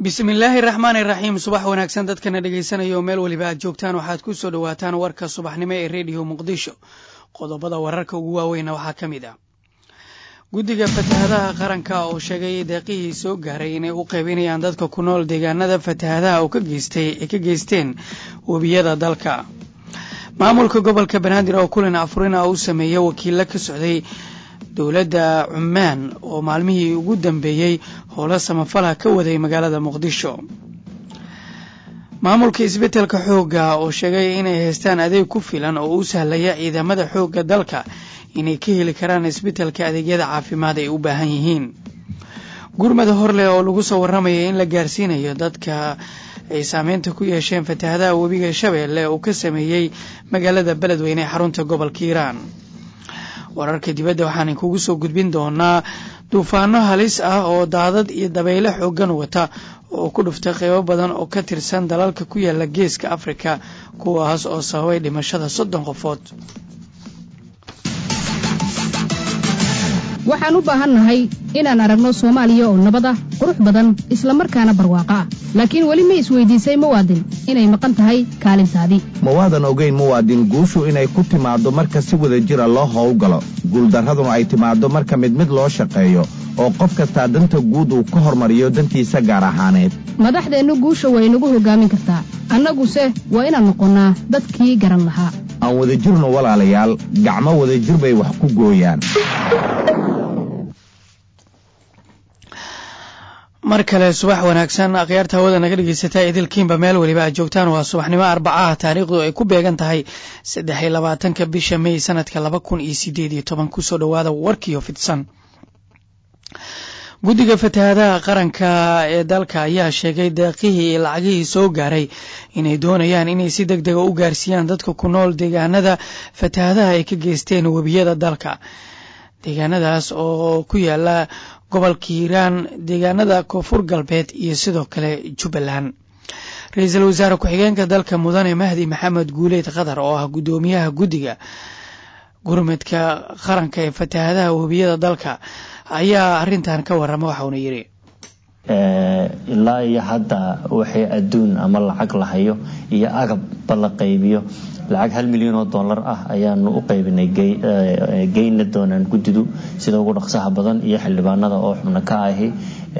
bismillaahi raxmaani raxiim subax wanaagsan dadkana dhegaysanaya oo meel weliba aad joogtaan waxaad ku soo dhowaataan warka subaxnimo ee rediyo muqdisho qodobada wararka ugu waaweyna waxaa ka mid ah guddiga fatahadaha qaranka oo sheegay deeqihii soo gaaray inay u qaybinayaan dadka ku nool deegaanada fatahadaha oo ay ka geysteen webiyada dalka maamulka gobolka banaadir oo kulan afurina u sameeya wakiilo ka socday dowladda cumaan oo maalmihii ugu dambeeyey howlo samafala ka waday magaalada muqdisho maamulka isbeddelka xoogga oo sheegay inay haystaan adeeg ku filan oo u sahlaya ciidamada xoogga dalka inay ka heli karaan isbeddelka adeegyada caafimaad ay u baahan yihiin gurmada horleh oo lagu soo warramaya in la gaarsiinayo dadka ay saameynta ku yeesheen fatahadaha webiga shabeelle uu ka sameeyey magaalada beledweyne ee xarunta gobolka hiiraan wararka dibadda waxaan kugu soo gudbin doonaa duufaano halis ah oo daadad iyo dabeyle xoogan wata oo ku dhuftay qeybo badan oo ka tirsan dalalka ku yaala geeska afrika kuwaas oo sababay dhimashada soddon qofood waxaan u baahannahay inaan aragno soomaaliya oo nabad ah qurux badan isla markaana barwaaqo ah laakiin weli ma isweydiisay muwaadin inay maqan tahay kaalintaadii mawaadan ogeyn muwaadin guushu inay ku timaaddo marka si wada jira loo howlgalo guuldarraduna ay timaaddo marka mid mid loo shaqeeyo oo qof kastaa danta guud uu ka hormariyo dantiisa gaar ahaaneed madaxdeennu guusha way nagu hoggaamin kartaa annaguse waa inaan noqonnaa dadkii garan lahaa aan wadajirno walaalayaal gacmo wadajir bay wax ku gooyaan mar kale subax wanaagsan akhyaarta hawada naga dhegeysataa idilkiinba meel weliba aad joogtaan waa subaxnimo arbacaha taariikhdu ay ku beegan tahay saddex iyo labaatanka bisha mey sanadka laba kun iyo sideed iyo toban kusoo dhowaada warkiyo fidsan guddiga fatahadaha qaranka ee dalka ayaa sheegay deeqihii iyo lacagihii soo gaaray inay doonayaan inay si deg dega u gaarsiiyaan dadka ku nool deegaanada fatahadaha ay ka geysteen webiyada dalka deegaanadaas oo ku yaala gobolka hiiraan deegaanada koonfur galbeed iyo sidoo kale jubbaland ra-iisul wasaare ku-xigeenka dalka mudane mahdi maxamed guuleed qatar oo ah guddoomiyaha guddiga gurmadka qaranka ee fatahadaha webiyada dalka ayaa arintan ka warama waxauna yidhi ilaa iyo hadda waxay adduun ama lacag la hayo iyo agabba la qaybiyo lacag hal milyan oo dollar ah ayaanu u qaybinay geyna doonaan guddidu sida ugu dhaqsaha badan iyo xildhibaanada oo xubno ka ahi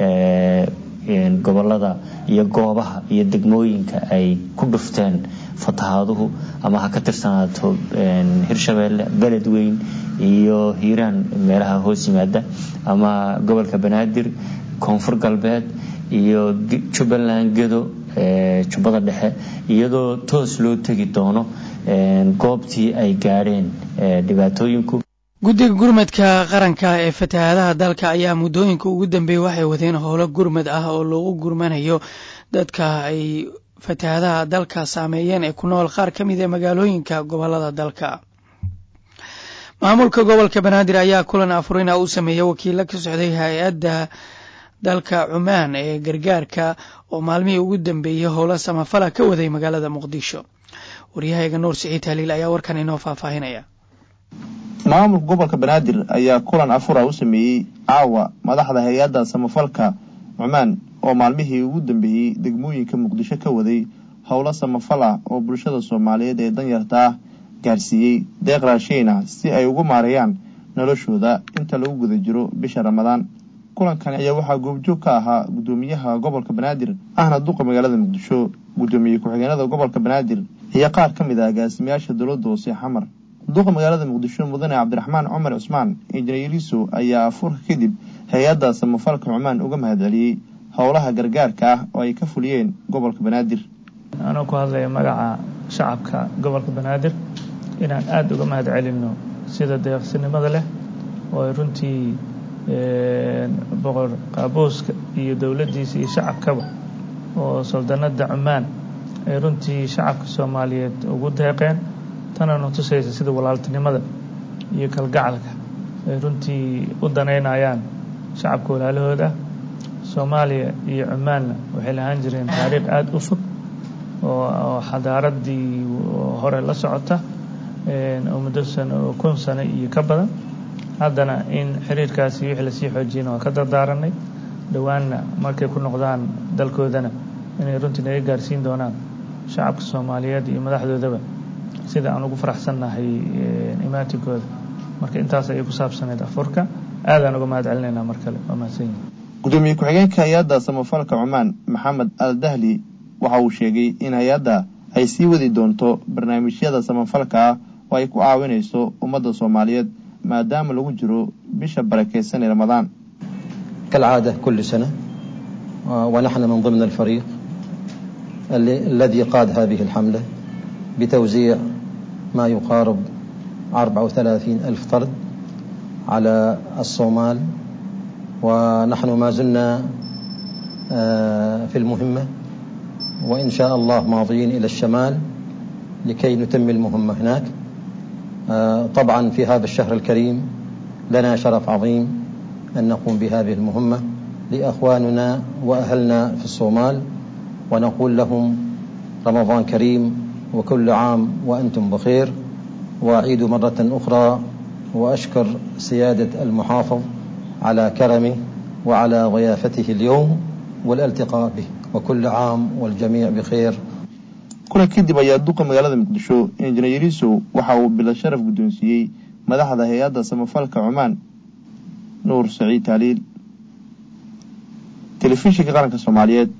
gobolada iyo goobaha iyo degmooyinka ay ku dhufteen fatahaaduhu ama ha ka tirsanaato hirshabeelle beledweyn iyo hiiraan meelaha hoos yimaada ama gobolka banaadir koonfur galbeed iyo jubbaland gedo jubbada dhexe iyadoo toos loo tegi doono goobtii ay gaadheen dhibaatooyinku guddiga gurmadka qaranka ee fatahadaha dalka ayaa muddooyinka ugu dambeeyey waxay wadeen howlo gurmad ah oo loogu gurmanayo dadka ay fatahadaha dalka saameeyeen ee ku nool qaar ka mid ee magaalooyinka gobolada dalka maamulka gobolka banaadir ayaa kulan afurina u sameeyey wakiilo ka socday hay-adda dalka cumaan ee gargaarka oo maalmihii ugu dambeeyey howlo samafala ka waday magaalada muqdisho waryahayga nuur siciid haliil ayaa warkan inoo faahfaahinaya maamulka gobolka banaadir ayaa kulan afura u sameeyey caawa madaxda hay-adda samafalka cumaan oo maalmihii ugu dambeeyey degmooyinka muqdisho ka waday howlo samafal ah oo bulshada soomaaliyeed ee danyarta ah gaarsiiyey deeq raashiin ah si ay ugu maareeyaan noloshooda inta lagu guda jiro bisha ramadaan kulankan ayaa waxaa goobjoog ka ahaa guddoomiyaha gobolka banaadir ahna duqa magaalada muqdisho guddoomiye ku-xigeenada gobolka banaadir iyo qaar ka mid ah agaasimayaasha dowladda hoose xamar duqa magaalada muqdisho mudane cabdiraxmaan cumar cusmaan injineeriso ayaa afurka kadib hay-adda samafalka cumaan uga mahadceliyey howlaha gargaarka ah oo ay ka fuliyeen gobolka banaadir anoo ku hadlaya magaca shacabka gobolka banaadir inaan aada uga mahad celinno sida deeqsinimada leh oo ay runtii boqor qaabuuska iyo dowladdiisa iyo shacabkaba oo saldanada cumaan ay runtii shacabka soomaaliyeed ugu deeqeen tanana tusaysa sida walaaltinimada iyo kalgacalka ay runtii u danaynayaan shacabka walaalahooda soomaaliya iyo cumaanna waxay lahaan jireen taariikh aada u fog oo xadaaradii hore la socota oo muddo sano kun sano iyo ka badan haddana in xiriirkaasi wixii lasii xoojiyana waa ka dardaaranay dhowaanna markay ku noqdaan dalkoodana inay runtii naga gaarsiin doonaan shacabka soomaaliyeed iyo madaxdoodaba sida aan ugu faraxsannahay imaatinkooda marka intaas ayay ku saabsaneyd afurka aadaan uga mahad celinaynaa mar kale waa mahadsan yihin gudoomiye ku-xigeenka hay-adda samafalka cumaan maxamed al dahli waxa uu sheegay in hay-adda ay sii wadi doonto barnaamijyada samafalka ah oo ay ku caawinayso ummadda soomaaliyeed maadaama lagu jiro bisha barakeysan ee ramadaan كالعادة كل سنة ونحن من ضمن الفريق الذي قاد هذه الحملة بتوزيع ما يقارب 34 ألف طرد على الصومال ونحن ما زلنا في المهمة وإن شاء الله ماضيين إلى الشمال لكي نتم المهمة هناك طبعا في هذا الشهر الكريم لنا شرف عظيم أن نقوم بهذه المهمة لأخواننا وأهلنا في الصومال ونقول لهم رمضان كريم وكل عام وأنتم بخير وأعيد مرة أخرى وأشكر سيادة المحافظ على كرمه وعلى ضيافته اليوم والالتقاء به وكل عام والجميع بخير kuna kadib ayaa duqa magaalada muqdisho injineer yariisow waxa uu bila sharaf guddoonsiiyey madaxda hay-adda samafalka cumaan nuur saciid taaliil telefishinka qaranka soomaaliyeed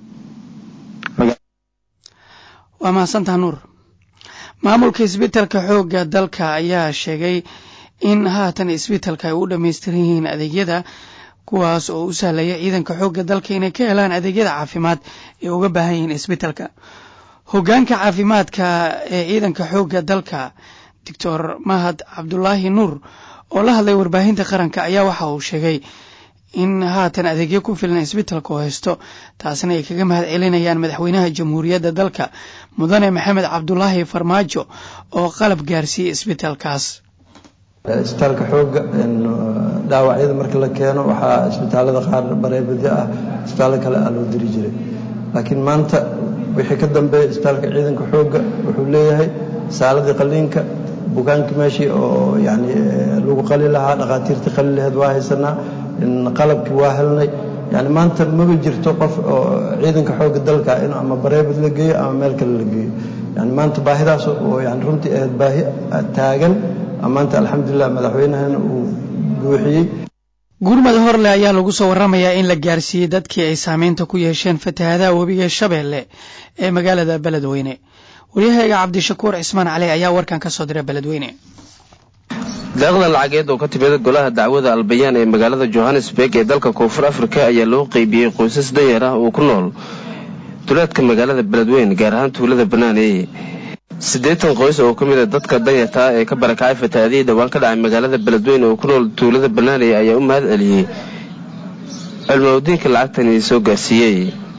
waa mahadsantaha nuur maamulka isbitalka xoogga dalka ayaa sheegay in haatan isbitalka ay u dhammaystiran yihiin adeegyada kuwaas oo u sahlaya ciidanka xoogga dalka inay ka helaan adeegyada caafimaad ee uga baahan yihiin isbitalka hoggaanka caafimaadka ee ciidanka xoogga dalka doctor mahad cabdulaahi nuur oo la hadlay warbaahinta qaranka ayaa waxa uu sheegay in haatan adeegyo ku filan isbitalka oo haysto taasna ay kaga mahad celinayaan madaxweynaha jamhuuriyadda dalka mudane maxamed cabdulaahi farmaajo oo qalab gaarsiiyey isbitalkaas isbitaalka xooga dhaawacyada marka la keeno waxaa isbitaalada qaar bareebadyo ah isbitaallo kale aa loo diri jiray laakiin maanta wixii ka dambeeya isbitaalka ciidanka xooga wuxuu leeyahay saaladii qaliinka bukaankii meeshii oo yani lagu qali lahaa dhakhaatiirtii qali laheed waa haysanaa qalabkii waa helnay yani maanta maba jirto qof oo ciidanka xooga dalka in ama bareebad la geeyo ama meel kale la geeyo yani maanta baahidaas oo yani runtii ahayd baahi taagan maanta alxamdulilah madaxweynahana uu buuxiyey gurmada horle ayaa lagu soo waramayaa in la gaarsiiyey dadkii ay saameynta ku yeesheen fatahaadaha webiga shabeelle ee magaalada beledweyne waryahayga cabdishakuur cismaan cali ayaa warkan ka soo diray beledweyne deeqda lacageed oo ka timid golaha dacwada albayaan ee magaalada johannesburg ee dalka koonfur afrika ayaa loo qeybiyey qoysas danyar ah oo ku nool duleedka magaalada beledweyne gaar ahaan tuulada banaaneeye siddeetan qoys oo ka mid a dadka danyarta ah ee ka barakacay fatahaadihii dhowaan ka dhacay magaalada beledweyne oo ku nool tuulada banaaneeye ayaa u mahad celiyey cilmaudiinka lacagtani soo gaarsiiyey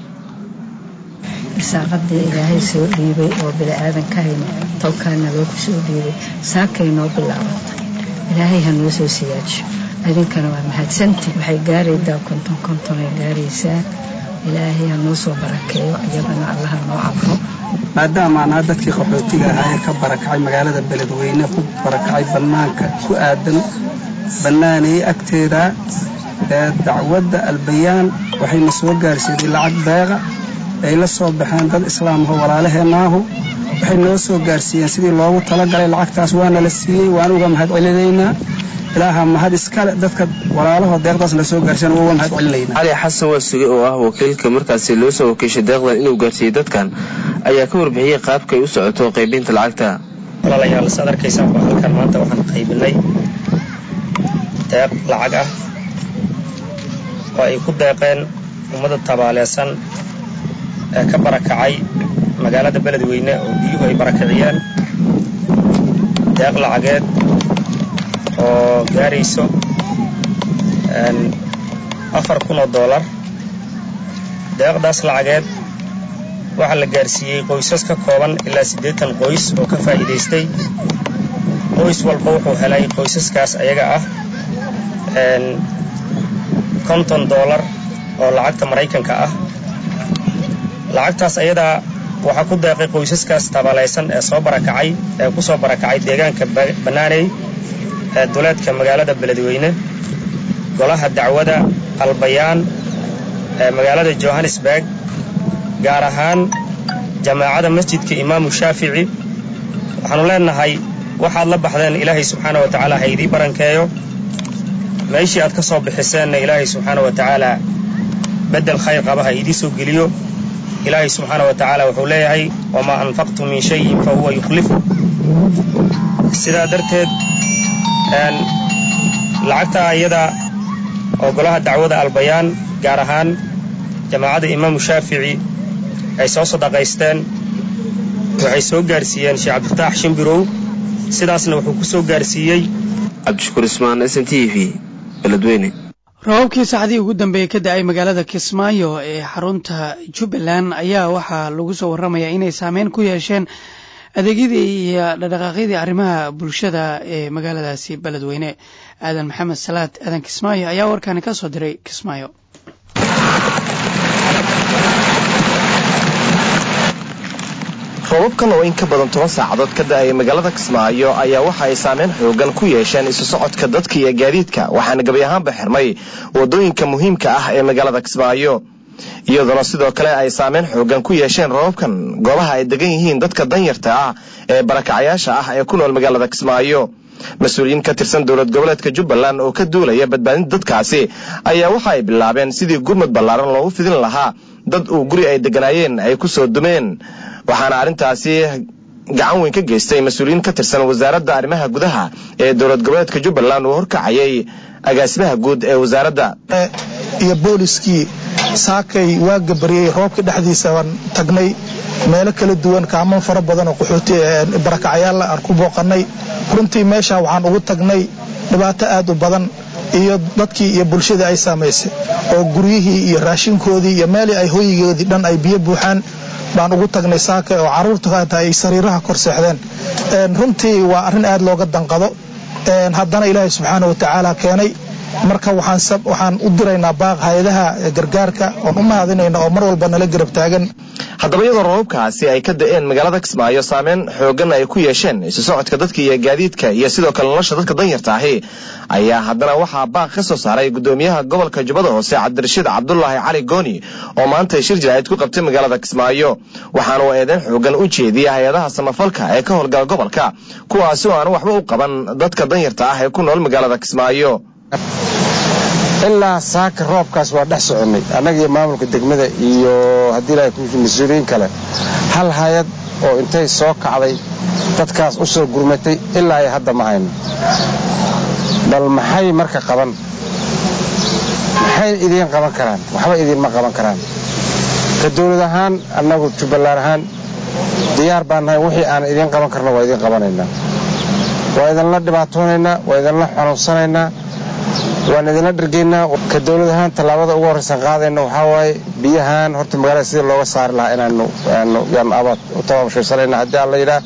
irsaaqadii ilaahay soo dhiibay oo bili-aadan ka hayna tolkaana loogu soo dhiibay saakay noo bilaabatay ilaahay ha noo soo siyaajiyo idinkana waa mahadsantii waxay gaaraydaa konton kontonay gaaraysaa ilaahay ha noo soo barakeeyo iyagana allaha noo cabro maadaama anaa dadkii qaxootiga ahaa ee ka barakacay magaalada beledweyne ku barakacay bannaanka ku aadan bannaanayey agteeda ee dacwadda albayaan waxayna soo gaarsiiday lacag beeqa ay la soo baxeen dad islaamho walaalaheenaahu waxay noo soo gaarsiiyeen sidii loogu talagalay lacagtaas waana la siiyey waan uga mahad celinaynaa ilaaha mahad iskale dadka walaalahoo deeqdaas la soo gaarsiyan uga mahad celinaynaa cali xasan waasuge oo ah wakiilka markaasi loo soo wakiishay deeqdan inuu gaarsiiyey dadkan ayaa ka warbixiyey qaabka ay u socoto qaybinta lacagta walaalayaal saad arkaysaan waa halkan maanta waxaan qaybinay deeq lacag ah oo ay ku deeqeen ummadda tabaaleesan ee ka barakacay magaalada beledweyne oo biyuhu ay barakiciyeen deeq lacageed oo gaarayso afar kun oo doolar deeqdaas lacageed waxaa la gaarsiiyey qoysas ka kooban ilaa siddeetan qoys oo ka faa'iidaystay qoys walba wuxuu helay qoysaskaas ayaga ah konton doolar oo lacagta maraykanka ah lacagtaas ayadaa waxaa ku deeqay qoysaskaas tabalaysan ee soo barakacay ee ku soo barakacay deegaanka bannaaney ee duleedka magaalada beledweyne golaha dacwada albayaan ee magaalada johannesburg gaar ahaan jamaacada masjidka imaamu shaafici waxaannu leennahay waxaad la baxdeen ilaahay subxaana wa tacaala ha idii barankeeyo meeshii aad ka soo bixiseenna ilaahay subxaana wa tacaala beddel khayr qaba ha idii soo geliyo ilaahay subxaana wa tacaala wuxuu leeyahay wamaa anfaqtum min shayin fa huwa yukhlifu sidaa darteed lacagta ayada oo golaha dacwada albayaan gaar ahaan jamaacadda imaamu shaafici ay soo sadaqaysteen waxay soo gaarsiiyeen sheekh cabdifataax shimbirow sidaasna wuxuu ku soo gaarsiiyey cabdishukuur ismaan s n t v beledweyne roobabkii saacdii ugu dambeeyey ka da-ay magaalada kismaayo ee xarunta jubbaland ayaa waxaa lagu soo warramayaa inay saameyn ku yeesheen adeegyadii iyo dhaqdhaqaaqyadii arrimaha bulshada ee magaaladaasi beledweyne aadan maxamed salaad aadan kismaayo ayaa warkaani ka soo diray kismaayo roobabkan oo in ka badan toban saacadood ka da-aya magaalada kismaayo ayaa waxa ay saameyn xoogan ku yeesheen isu socodka dadka iyo gaadiidka waxaana gebi ahaanba xirmay wadooyinka muhiimka ah ee magaalada kismaayo iyadoona sidoo kale ay saameyn xoogan ku yeesheen roobabkan goobaha ay degan yihiin dadka danyarta ah ee barakacayaasha ah ee ku nool magaalada kismaayo mas-uuliyiin ka tirsan dowlad goboleedka jubbaland oo ka duulaya badbaadinta dadkaasi ayaa waxa ay bilaabeen sidii gurmud ballaaran loogu fidin lahaa dad uu guri ay deganaayeen ay ku soo dumeen waxaana arrintaasi gacan weyn ka geystay mas-uuliyiin ka tirsan wasaaradda arrimaha gudaha ee dowlad goboleedka jubbaland uu horkacayay agaasimaha guud ee wasaaradda iyo booliskii saakay waa gabariyey roobka dhexdiisa baan tagnay meelo kala duwan kaaman fara badan oo qaxooti barakacayaalla aan ku booqannay runtii meesha waxaan ugu tagnay dhibaato aad u badan iyo dadkii iyo bulshadii ay saamaysay oo guryihii iyo raashinkoodii iyo meelii ay hoyigoodii dhan ay biyo buuxaan baan ugu tagnay saaka oo carruurtu haata ay sariiraha kor seexdeen runtii waa arrin aad looga danqado haddana ilaahay subxaana wa tacaala keenay marka waxaan u diraynaa baaq hay-adaha gargaarka oon u mahadinayna oo mar walba nala garab taagan haddaba iyadoo roobabkaasi ay ka da-een magaalada kismaayo saameyn xoogan ay ku yeesheen isu socodka dadka iyo gaadiidka iyo sidoo kale nolosha dadka danyarta ahi ayaa haddana waxaa baaq ka soo saaray gudoomiyaha gobolka jubbada hoose cabdirashiid cabdulaahi cali gooni oo maanta shir jaraa'id ku qabtay magaalada kismaayo waxaana uu eedeyn xoogan u jeediyay hay-adaha samafalka ee ka howlgala gobolka kuwaasi oo aan waxba u qaban dadka danyarta ah ee ku nool magaalada kismaayo ilaa saaka roobkaas waa dhex soconnay annaga iyo maamulka degmada iyo haddii ilahay ku mas-uuliyiin kale hal hay-ad oo intay soo kacday dadkaas u soo gurmatay ilaa ay hadda ma hayno bal maxay marka qaban maxay idiin qaban karaan waxba idiinma qaban karaan ka dawlad ahaan annagu jubbaland ahaan diyaar baan nahay wixii aan idiin qaban karno waa idiin qabanaynaa waa idinla dhibaatoonaynaa waa idinla xanuunsanaynaa waan idinla dhergaynaa ka dawlad ahaan tallaabada ugu horraysan qaadayna waxaa waaye biyahan horta magaalada sidii looga saari lahaa inaanu yaanu abaad u tababashaysanayna haddii aan la yidhaah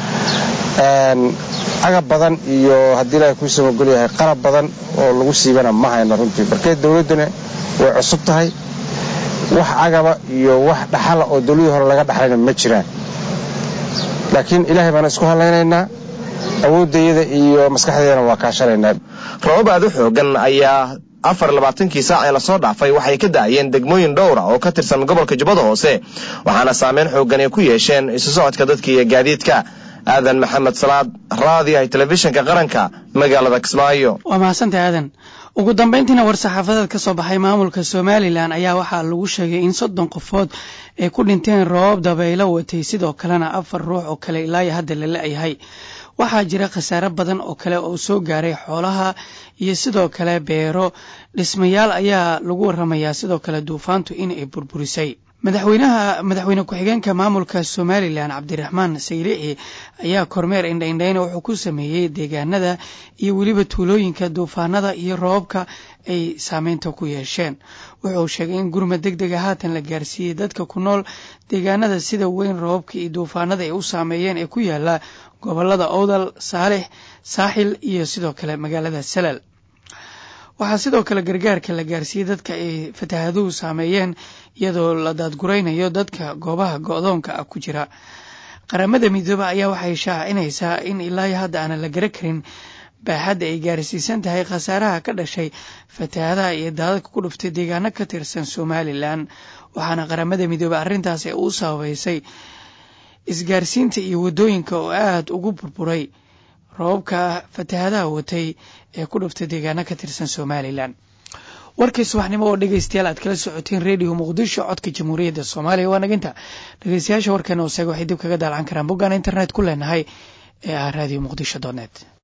agab badan iyo haddii ilaahay kuu samagol yahay qalab badan oo lagu siibana ma hayno runtii markee dawladduna way cusub tahay wax agaba iyo wax dhaxala oo dawladii hore laga dhaxlayna ma jiraan laakiin ilaahay baana isku hadlaynaynaa awooddayada iyo maskaxdeedana waa kaashanaynaa roobab aad u xoogan ayaa afar labaatankii saac ee lasoo dhaafay waxay ka da'ayeen degmooyin dhowra oo ka tirsan gobolka jubbada hoose waxaana saameyn xoogan ay ku yeesheen isu socodka dadka iyo gaadiidka aadan maxamed salaad raadiyaha telefishinka qaranka magaalada kismaayo waa mahadsantahay aadan ugu dambayntiina war-saxaafadeed ka soo baxay maamulka somalilan ayaa waxaa lagu sheegay in soddon qofood ay ku dhinteen roobab dabaylo watay sidoo kalena afar ruux oo kale ilaayo hadda la la-yahay waxaa jira khasaare badan oo kale oo soo gaaray xoolaha iyo sidoo kale beero dhismayaal ayaa lagu waramayaa sidoo kale duufaantu in ay burburisay madaxweynaha madaxweyne ku-xigeenka maamulka somalilan cabdiraxmaan saylici ayaa kormeer indhaindhayna wuxuu ku sameeyey deegaanada iyo weliba tuulooyinka duufaanada iyo roobabka ay saameynta ku yeesheen wuxuu sheegay in gurmad deg dega haatan la gaarsiiyey dadka ku nool deegaanada sida weyn roobabka iyo duufaanada ay u saameeyeen ee ku yaala gobolada owdal saalix saaxil iyo sidoo kale magaalada salal waxaa sidoo kale gargaarka la gaarsiiyey dadka ay fatahaaduhu saameeyeen iyadoo la daadguraynayo dadka goobaha go-doonka ah ku jira qaramada midoobe ayaa waxay shaacinaysaa in ilaa hadda aanan la gara karin baaxadda ay gaarsiisan tahay khasaaraha ka dhashay fatahaadaha iyo daadadka ku dhuftay deegaano ka tirsan somalilan waxaana qaramada midoobey arrintaasi u sababaysay isgaarsiinta iyo waddooyinka oo aada ugu burburay roobabka fatahadaha watay ee ku dhuftay deegaano ka tirsan somalilan warkii subaxnimo oo dhegeystayaal aad kala socoteen rediyo muqdisho codka jamhuuriyadda soomaaliya waa naginta dhegeystayaasha warkeena oo seega waxay dib kaga daalcan karaan boggaan internet ku leenahay ee ah radio muqdisho donet